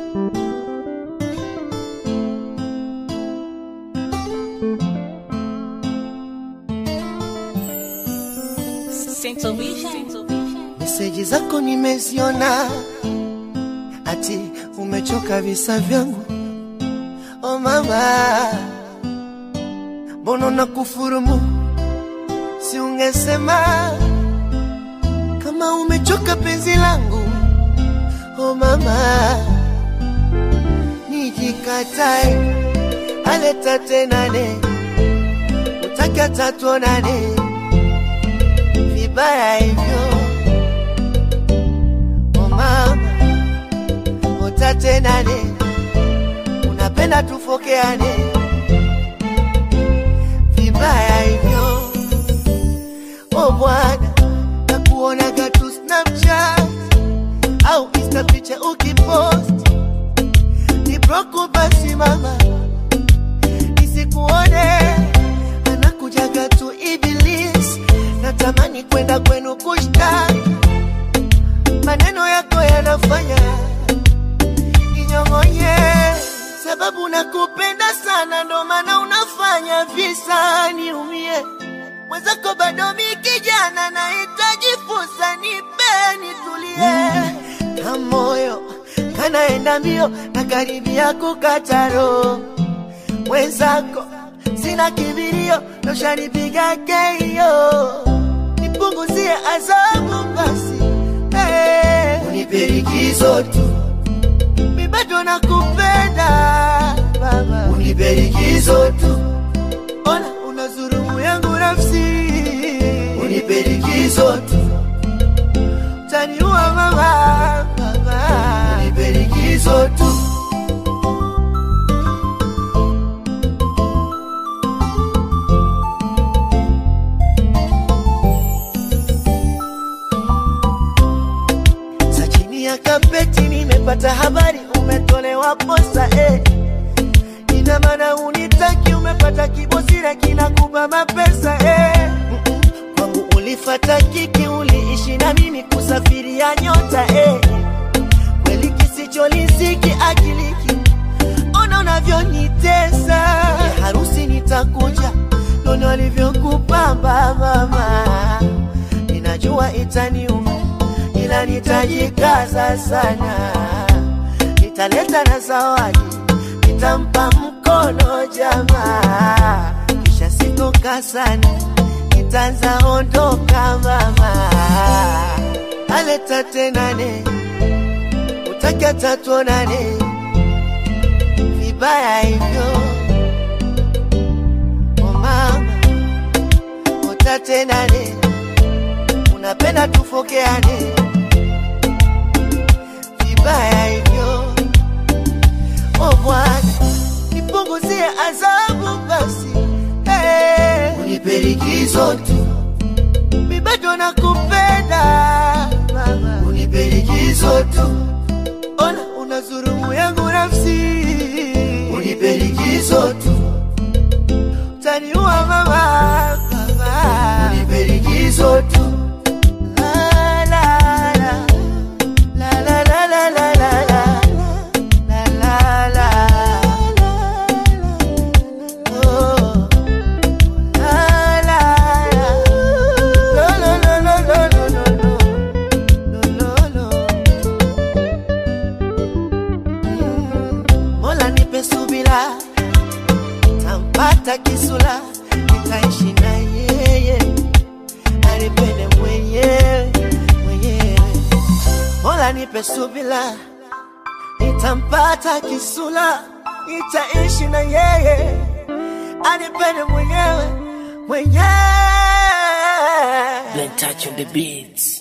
Meseji zako nimeziona, ati umechoka visa vyangu. Oh mama, mbona na kufurumu? Si ungesema kama umechoka penzi langu. Oh mama, nijikatae aleta tenane, utaki hata tuonane vibaya hivyo Oh mama, utatenane, unapenda tufokeane vibaya hivyo. Oh bwana, nakuonaga tu Snapchat au Insta picha ukipost, ni broku basi mama, nisikuone anakujaga tu Iblis, natamani kwenda kwenu kushtaki maneno yako yanafanya ninyong'onye, sababu nakupenda sana, ndo maana unafanya visa niumie. Mwenzako bado mi kijana, nahitaji fursa, nipe nitulie, na moyo kanaenda mbio na karibia kukata roho. Mwenzako sina kibirio, noshanipiga keio, nipunguzie adhabu basi Hey, unipe likizo tu, mi bado nakupenda baba, unipe likizo tu, ona unazurumu yangu nafsi, unipe likizo tu, taniua mama, baba, unipe likizo tu. Sa chini ya kapeti nimepata habari umetolewa posa eh. Ina maana unitaki, umepata kibosira kinakupa mapesa eh. Mm-mm. Kwangu ulifata kiki, uliishi na mimi kusafiria nyota eh. Kweli kisicholisiki akiliki, ona unavyonitesa ya harusi nitakuja, nono alivyokupamba mama, ninajua itaniuma ila nitajikaza sana, nitaleta na zawadi, nitampa mkono jamaa, kisha sitoka sana, nitaanza ondoka mama, aleta tenane, utaki hata tuonane, vibaya hivyo oh mama, utatenane, unapenda tufokeane vibaya hivyo. Oh Bwana, nipunguzie adhabu basi, hey. Unipe likizo tu, mi bado nakupenda mama, unipe likizo tu, ona unazurumu yangu nafsi, unipe likizo tu, utaniua mama, mama, unipe likizo tu. La, la, la. La la la la la la la la la la Oh la la la Lo lo lo lo lo lo lo lo Lo lo lo Mm. Mola nipe subira tampata kisula nitaishi na yeye anipende mwenyewe mwenyewe Mola nipe subila, nitampata kisula, nitaishi na yeye, anipende mwenyewe mwenyewe. Blen touch on the beats.